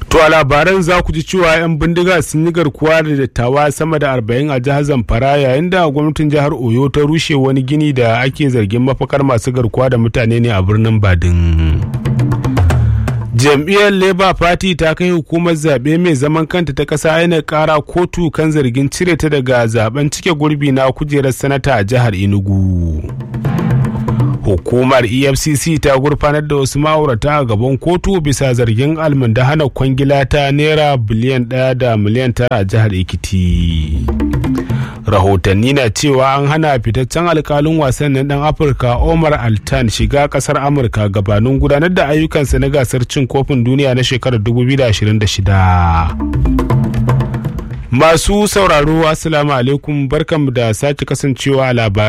To a labaran za ku ji cewa 'yan bindiga sun yi garkuwa da dattawa sama da arba'in a jihar Zamfara yayin da gwamnatin jihar Oyo ta rushe wani gini da ake zargin mafakar masu garkuwa da mutane ne a birnin Badin. Jam'iyyar Labour Party ta kai hukumar zaɓe mai zaman kanta ta ƙasa yana ƙara kotu kan zargin cire ta daga zaben cike gurbi na kujerar sanata a jihar Enugu. hukumar efcc ta gurfanar da wasu ma'aurata a gaban kotu bisa zargin almundahana kwangila ta naira biliyan ɗaya da miliyan tara a jihar ekiti rahotanni na cewa an hana fitaccen alkalin wasannin dan afirka omar altan shiga kasar amurka gabanin gudanar da ayyukansa na gasar cin kofin duniya na shekarar 2026 masu sauraro assalamu alaikum barkanmu da sake kasancewa a labarai